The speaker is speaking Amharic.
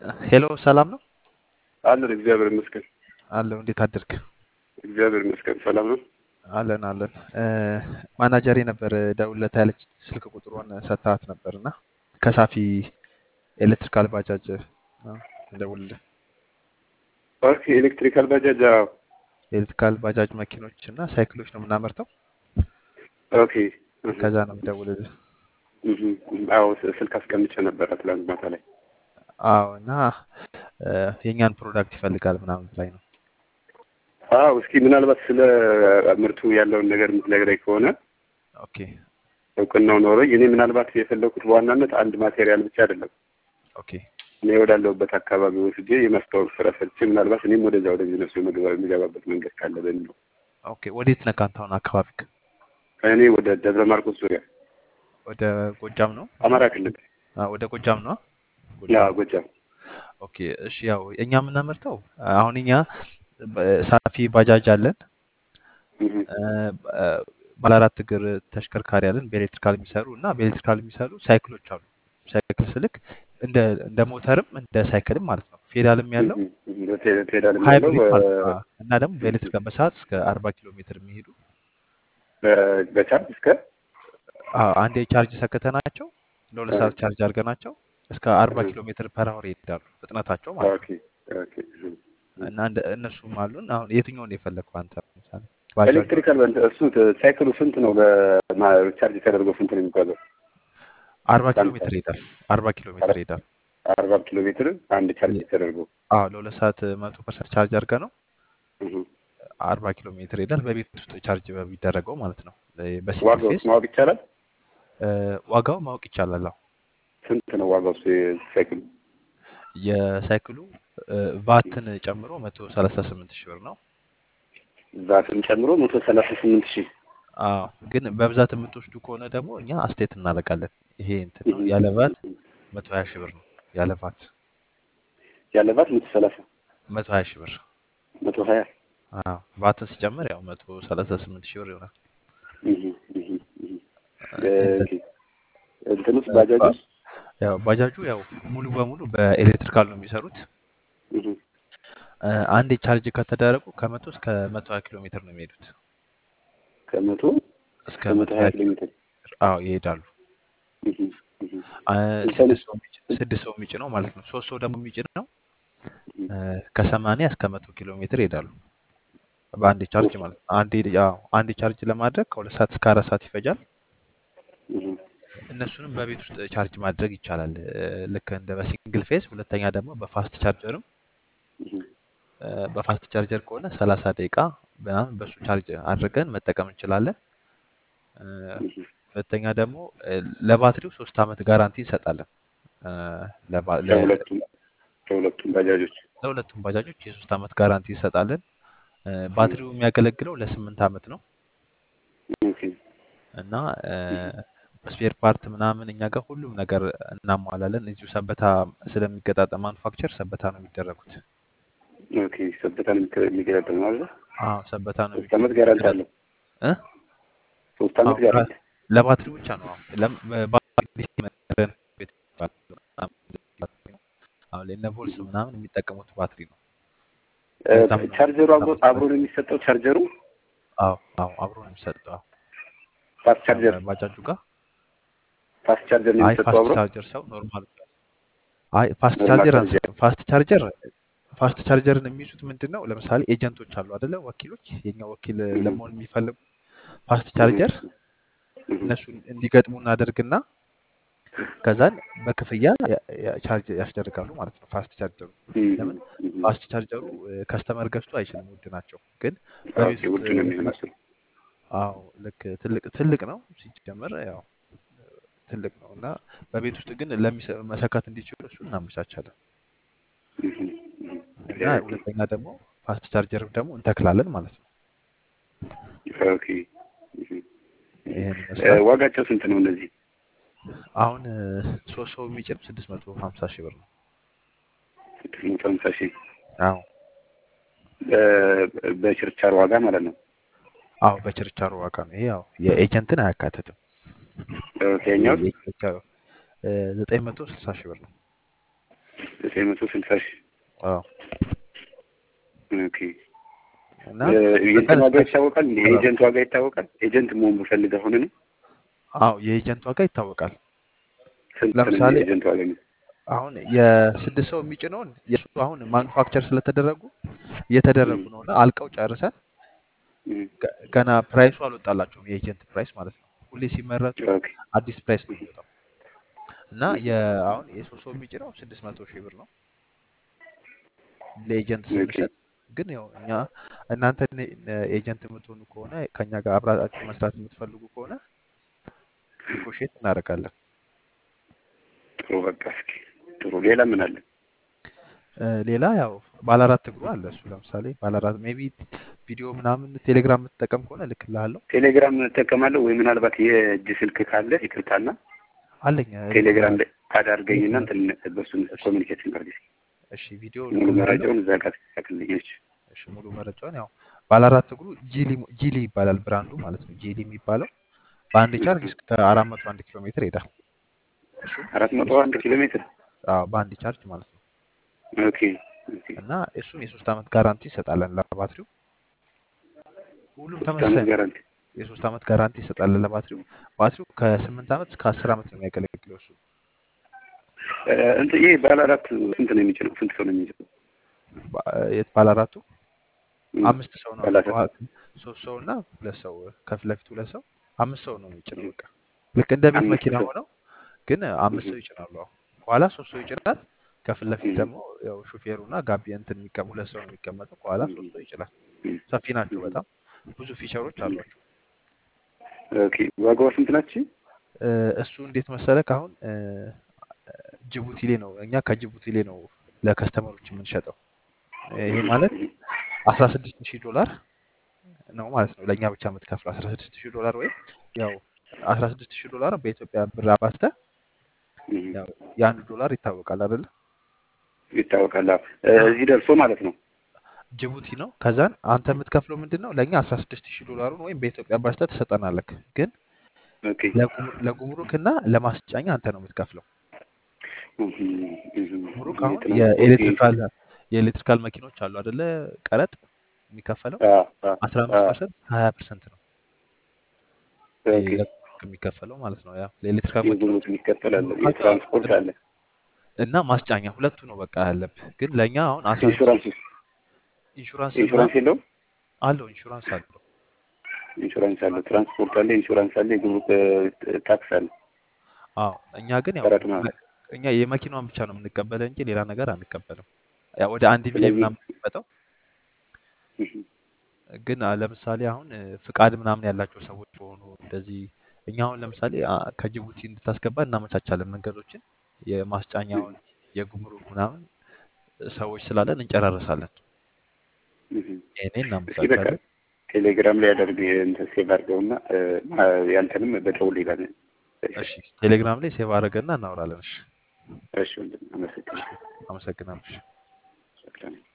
ሄሎ ሰላም ነው አለን እግዚአብሔር ይመስገን። አለው። እንዴት አደርክ? እግዚአብሔር ይመስገን ሰላም ነው። አለን አለን። ማናጀሬ ነበር ደውልለት ያለች ስልክ ቁጥሯን ሰጥታት ነበር እና ከሳፊ ኤሌክትሪካል ባጃጅ ነው እንደውልልህ ኦኬ ኤሌክትሪካል ባጃጅ አዎ። ኤሌክትሪካል ባጃጅ መኪኖች እና ሳይክሎች ነው የምናመርተው። ኦኬ እህ፣ ከዛ ነው የምደውልልህ። እህ፣ አዎ ስ- ስልክ አስቀምጬ ነበረ ትላንት ማታ ላይ። አዎ እና እ፣ የእኛን ፕሮዳክት ይፈልጋል ምናምን ላይ ነው። አዎ እስኪ ምናልባት ስለ ምርቱ ያለውን ነገር የምትነግረኝ ከሆነ ኦኬ እውቅናው ኖሮኝ እኔ ምናልባት የፈለኩት በዋናነት አንድ ማቴሪያል ብቻ አይደለም ኦኬ እኔ ወዳለሁበት አካባቢ ወስጄ የማስታወቅ ስራ ሰርቼ ምናልባት እኔም ወደዛ ወደ ቢዝነሱ የመግባ- የሚገባበት መንገድ ካለ በሚል ነው። ኦኬ። ወዴት ነህ ከአንተ አሁን አካባቢክ? እኔ ወደ ደብረ ማርቆስ ዙሪያ ወደ ጎጃም ነው? አማራ ክልል አ፣ ወደ ጎጃም ነው? ያ ጎጃም ጎጃም ኦኬ እሺ። ያው እኛ የምናመርተው አሁን እኛ በ- ሳፊ ባጃጅ አለን፣ እህ፣ እ፣ እ፣ ባለ አራት እግር ተሽከርካሪ አለን በኤሌክትሪካል የሚሰሩ እና በኤሌክትሪካል የሚሰሩ ሳይክሎች አሉ። ሳይክል ስልክ እንደ እንደ ሞተርም እንደ ሳይክልም ማለት ነው። ፌዳልም ያለው እህ፣ እህ፣ በፔ- ፔዳልም ያለው ሃይብሪድ ማለት ነው። በ- አ፣ እና ደግሞ በኤሌክትሪክ በሰዓት እስከ አርባ ኪሎ ሜትር የሚሄዱ በ- በቻርጅ እስከ አ፣ አንዴ ቻርጅ ሰክተናቸው ለሁለት እ፣ ሰዓት ቻርጅ አድርገናቸው እስከ አርባ እህ፣ ኪሎ ሜትር ፐር አወር ይሄዳሉ ፍጥነታቸው ማለት ኦኬ ነው። ኦኬ እህ፣ እህ። እና እንደ እነሱም አሉን። አሁን የትኛውን የፈለግከው አንተ? ለምሳሌ ባጃጁ ኤሌክትሪካል በእንትን እሱ ተ- ሳይክሉ ስንት ነው? በማ- ቻርጅ ተደርጎ ስንት ነው የሚጓዘው? አርባ ኪሎ በአንድ ሜትር ሰዓት ይሄዳል። አርባ ኪሎ ሜትር ይሄዳል። አርባ ኪሎ ሜትር አንድ ቻርጅ ተደርጎ አዎ ለሁለት ሰዓት መቶ ፐርሰንት ቻርጅ አድርገህ ነው እህ። አርባ ኪሎ ሜትር ይሄዳል። በቤት ውስጥ ቻርጅ በሚደረገው ማለት ነው። እ፣ በሲንግል ዋጋው ፌስ ማወቅ ይቻላል? እ፣ ዋጋው ማወቅ ይቻላል። አዎ ስንት ነው ዋጋው እሱ የሳይክሉ? የሳይክሉ እ፣ ቫትን ጨምሮ መቶ ሰላሳ ስምንት ሺህ ብር ነው። ዛትን ጨምሮ መቶ ሰላሳ ስምንት ሺህ አዎ ግን በብዛት የምትወስዱ ከሆነ ደግሞ እኛ አስተያየት እናደርጋለን። ይሄ እንትን ነው ያለ ቫት መቶ ሀያ ሺህ ብር ነው። ያለ ቫት ያለባት መቶ ሰላሳ መቶ ሀያ ሺህ ብር መቶ ሀያ አዎ ቫትን ሲጨምር ያው መቶ ሰላሳ ስምንት ሺህ ብር ይሆናል። እህ፣ እህ፣ እህ። እንትን ኦኬ። እንትን ውስጥ ባጃጅ ባ- ውስጥ ያው ባጃጁ ያው ሙሉ በሙሉ በኤሌክትሪካል ነው የሚሰሩት። እህ፣ እ፣ አንዴ ቻርጅ ከተደረጉ ከመቶ እስከ መቶ ሀያ ኪሎ ሜትር ነው የሚሄዱት። ከመቶ እስከ እስከ መቶ መቶ ሀያ ሀያ ኪሎ ኪሎ ሜትር ሜትር አዎ ይሄዳሉ። እህ፣ እህ። አ፣ እንትኑ ስድስት ሰው የሚጭ- ስድስት ሰው የሚጭነው ማለት ነው። ሶስት ሰው ደግሞ የሚጭነው እህ፣ እ፣ ከሰማንያ እስከ መቶ ኪሎ ሜትር ይሄዳሉ በአንዴ ቻርጅ ሶስት ማለት ነው። አንዴ ያው አንዴ ቻርጅ ለማድረግ ከሁለት ሰዓት እስከ አራት ሰዓት ይፈጃል። እህ፣ እነሱንም በቤት ውስጥ ቻርጅ ማድረግ ይቻላል። እ፣ ልክ እንደ በሲንግል ፌዝ፣ ሁለተኛ ደግሞ በፋስት ቻርጀርም እህ። እ፣ በፋስት ቻርጀር ከሆነ ሰላሳ ደቂቃ ምናምን በሱ ቻርጅ አድርገን መጠቀም እንችላለን። እ፣ እህ። ሁለተኛ ደግሞ እ፣ ለባትሪው ሶስት ዓመት ጋራንቲ እንሰጣለን። እ፣ ለባ- ለ- ለሁለቱም ለሁለቱም ባጃጆች ለሁለቱም ባጃጆች የሶስት ዓመት ጋራንቲ እንሰጣለን። እ፣ ባትሪው የሚያገለግለው ለስምንት ዓመት ነው ኦኬ። እና ስፔር ፓርት ምናምን እኛ ጋር ሁሉም ነገር እናሟላለን። እዚሁ ሰበታ ስለሚገጣጠም ማኑፋክቸር ሰበታ ነው የሚደረጉት። ኦኬ ሰበታን የሚገለጥል ማለት ነው። አዎ ሰበታ ነው ሶስት ዓመት ጋራንቲ የሚገጣጠም አለው። እ? ሶስት አዎ ዓመት ጋራንቲ ጋ- ለባትሪው ብቻ ነው። አዎ ለም- ባትሪ ቤት አሁን ለእነ ቮልስ ምናምን የሚጠቀሙት ባትሪ ነው። እ፣ ለዛም ነው ቻርጀሩ አብሮ ሶስት ዓመት አብሮ ነው የሚሰጠው። ቻርጀሩ አዎ አዎ አብሮ ነው የሚሰጠው። አዎ ፋስት ቻርጀር ባጃጁ ጋር ፋስት ቻርጀር ነው አይ የሚሰጠው ፋስት አብሮ ቻርጀር ሰው ኖርማል አይ ፋስት ኖርማል ቻርጀር ቻርጀር አንሰጥም። ፋስት ቻርጀር ፋስት ቻርጀርን የሚይዙት ምንድን ነው? ለምሳሌ ኤጀንቶች አሉ አይደለ? ወኪሎች የኛ ወኪል እህ፣ ለመሆን የሚፈልጉ ፋስት እህ፣ ቻርጀር እህ፣ እነሱ እንዲገጥሙ እናደርግና ከዛን በክፍያ ያ- ያ- ቻርጅ ያስደርጋሉ ማለት ነው። ፋስት ቻርጀሩ እህ፣ ለምን እህ። ፋስት ቻርጀሩ ከስተመር ገዝቶ አይችልም፣ ውድ ናቸው። ግን በቤት ኦኬ ውስጥ ውድ ነው የሚሆነው እሱ። አዎ ልክ ትልቅ ትልቅ ነው ሲጀመር ያው ትልቅ ነው እና በቤት ውስጥ ግን ለሚሰ- መሰካት እንዲችሉ እሱ እናመቻቻለን። እህ፣ እህ። እና ሁለተኛ ደግሞ ፋስት ቻርጀር ደግሞ እንተክላለን ማለት ነው። ኦኬ እህ። ይሄን እ፣ ይመስላል። ዋጋቸው ስንት ነው እነዚህ? አሁን እ፣ ሶስት ሰው የሚጭን ስድስት መቶ ሀምሳ ሺህ ብር ነው። ስድስት መቶ ሃምሳ ሺህ አዎ በ- በችርቻሮ ዋጋ ማለት ነው። አዎ በችርቻሮ ዋጋ ነው። ይሄ ያው የኤጀንትን አያካትትም። ኦኬ እኛው የችርቻሮ እ፣ ዘጠኝ መቶ ስልሳ ሺህ ብር ነው። ዘጠኝ መቶ ስልሳ ሺህ አዎ ኦኬ እና እ፣ የእንትን በቀን ዋጋ እስከ ይታወቃል እንዴ? የኤጀንት ዋጋ ይታወቃል? ኤጀንት መሆን ብፈልግ አሁን እኔ አዎ የኤጀንት ዋጋ ይታወቃል። ስንት ነው ለምሳሌ የኤጀንት ዋጋ? ነው? አሁን የስድስት ሰው የሚጭነውን የእሱ አሁን ማኑፋክቸር ስለተደረጉ እየተደረጉ እም፣ ነው እና አልቀው ጨርሰን እም፣ ገ- ገና ፕራይሱ አልወጣላቸውም። የኤጀንት ፕራይስ ማለት ነው። ሁሌ ሲመረቱ ኦኬ አዲስ ፕራይስ ነው የሚወጣው እና የ- አሁን የሶስት ሰው የሚጭነው ስድስት መቶ ሺህ ብር ነው ለኤጀንት ኦኬ ስንሸጥ። ግን ያው እኛ እናንተ ኤጀንት የምትሆኑ ከሆነ ከኛ ጋር አብራችሁ መስራት የምትፈልጉ ከሆነ ኔጎሽየት እናደርጋለን። ጥሩ በቃ እስኪ ጥሩ ሌላ ምን አለ? እ፣ ሌላ ያው ባለ አራት እግሩ አለ። እሱ ለምሳሌ ባለ አራት ሜይ ቢ ቪዲዮ ምናምን ቴሌግራም የምትጠቀም ከሆነ እልክልሃለሁ። ቴሌግራም እጠቀማለሁ ወይ ምናልባት የእጅ ስልክ ካለ ይቅርታና አለኝ ቴሌግራም እልክልሃለሁ ላይ አዳርገኝና እልክልሃለሁ። እንትን በሱን እሺ ኮሚኒኬት እናድርግ እስኪ። እሺ ቪዲዮ ሙሉ እልክልሃለሁ። መረጃውን እዛ ጋር ትልክልኝ። እሺ እሺ ሙሉ መረጃውን ያው ባለ አራት እግሩ ጂሊ ጂሊ ይባላል ብራንዱ ማለት ነው። ጂሊ የሚባለው በአንድ ቻርጅ እስከ አራት መቶ አንድ ኪሎ ሜትር ይሄዳል። እሱም አራት መቶ የሶስት አንድ ኪሎ ሜትር አዎ በአንድ ቻርጅ ማለት ነው። ኦኬ ኦኬ እና እሱም የሶስት ዓመት ጋራንቲ ይሰጣለን ለባትሪው። ሁሉም ሶስት ዓመት ተመሳሳይ ነው። ጋራንቲ የሶስት ዓመት ጋራንቲ ይሰጣለን ለባትሪው። ባትሪው ከስምንት ዓመት እስከ አስር ዓመት ነው የሚያገለግለው እሱ እ፣ እንትን ይሄ ባለ አራት ስንት ነው የሚጭነው? ስንት ሰው ነው የሚጭነው? ባ- የት ባለ አራቱ እም፣ አምስት ሰው ነው ባለ አራት ከኋላ ሶስት ሰው እና ሁለት ሰው ከፊት ለፊት ሁለት ሰው አምስት ሰው ነው የሚጭነው። በቃ ልክ እንደ ቤት አምስት መኪና ሰው ሆነው ግን አምስት ሰው እም፣ ይጭናሉ። አሁን ከኋላ ሶስት ሰው ይጭናል። ከፊት ለፊት እም፣ ደግሞ ያው ሹፌሩ እና ጋቢ እንትን የሚቀም ሁለት ሰው ነው የሚቀመጠው። ከኋላ እም፣ ሶስት ሰው ይጭናል። እም፣ ሰፊ ናቸው እም፣ በጣም ብዙ ፊቸሮች እም። አሏቸው። ኦኬ ዋጋዋ ስንት ናቸው? እ፣ እሱ እንዴት መሰለህ አሁን እ፣ ጅቡቲ ላይ ነው እኛ ከጅቡቲ ላይ ነው ለከስተመሮች የምንሸጠው። ይሄ ማለት አስራ ስድስት ሺህ ዶላር ነው ማለት ነው ለእኛ ብቻ የምትከፍለው አስራ ስድስት ሺህ ዶላር ወይም ያው አስራ ስድስት ሺህ ዶላር በኢትዮጵያ ብር አባዝተህ እም፣ ያው የአንዱ ዶላር ይታወቃል አይደለ? ይታወቃል። አዎ። እ፣ አዎ። እዚህ ደርሶ ማለት ነው። ጅቡቲ ነው። ከዛን አንተ የምትከፍለው ምንድን ነው ለእኛ አስራ ስድስት ሺህ ዶላሩን ወይም በኢትዮጵያ አባዝተህ ትሰጠናለህ። ግን ኦኬ ለጉም- ለጉምሩክና ለማስጫኛ አንተ ነው የምትከፍለው። እም፣ እም፣ ጉምሩክ አሁን የትራንስፖርት የኤሌክትሪካል የኤሌክትሪካል መኪኖች አሉ አይደለ? ቀረጥ የሚከፈለው አዎ፣ አዎ፣ አስራ አምስት አዎ። ፐርሰንት ሀያ ፐርሰንት ነው ኦኬ ለጉምሩክ የሚከፈለው ማለት ነው። ያው ለኤሌክትሪካል መኪኖች የጉምሩክ የሚከተል አለ፣ ጉምሩካቸው የትራንስፖርት አለ፣ እና ማስጫኛ ሁለቱ ነው በቃ ያለብህ። ግን ለእኛ አሁን አስራ ስድስት ኢንሹራንስ ኢንሹራንስ ኢንሹራንስ ምናምን የለውም። አለው ኢንሹራንስ አለው። ኢንሹራንስ አለ፣ ትራንስፖርት አለ፣ ኢንሹራንስ አለ፣ የጉምሩክ እ፣ ታክስ አለ፣ አዎ እኛ ግን ያው ቀረጥ ማለት መ- እኛ የመኪናዋን ብቻ ነው የምንቀበለው እንጂ ሌላ ነገር አንቀበልም። ያው ወደ አንድ ሚሊዮን ስለዚህ ምናምን የሚመጣው ግን አ- ለምሳሌ አሁን እ፣ ፍቃድ ምናምን ያላቸው ሰዎች በሆኑ እንደዚህ እኛ አሁን ለምሳሌ አ፣ ከጅቡቲ እንድታስገባ እናመቻቻለን መንገዶችን የማስጫኛውን የጉምሩክ ምናምን ሰዎች ስላለን እንጨራረሳለን። ይሄኔ እስኪ በቃ እናመቻቻለን። ቴሌግራም ላይ ያደርግ እንትን ሴቭ አድርገውና እ፣ ማ- ያንተንም በደውል ይላል። እሺ ቴሌግራም ላይ ሴቭ አድርገና እናወራለን። እሺ እሺ ወንድም አመሰግናለሁ። አመሰግናለሁ። እሺ። ሰላም